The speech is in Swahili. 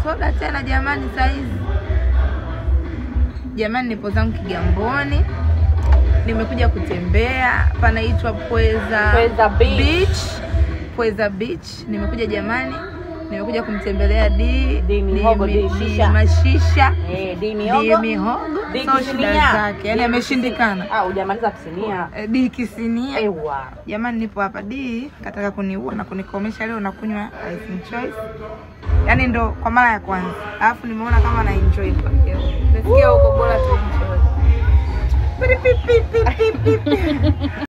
soda tena jamani, saizi jamani, nipo zangu Kigamboni, nimekuja kutembea, panaitwa Pweza, Pweza Beach. Beach. Pweza Beach, nimekuja jamani, nimekuja kumtembelea di Di mihogo, di shisha. mashisha Eh, di di miogo. mihogo, Di so shida kisinia. zake, yani Di ameshindikana. Ah, hujamaliza kusinia. Eh, Di kisinia Ewa. Jamani, nipo hapa D kataka kuniua na kunikomesha leo, nakunywa ice choice, yaani ndo kwa mara ya kwanza, alafu nimeona kama na enjoy kwa hiyo nasikia huko bora tu enjoy. Pili, pi, pi, pi, pi, pi, pi.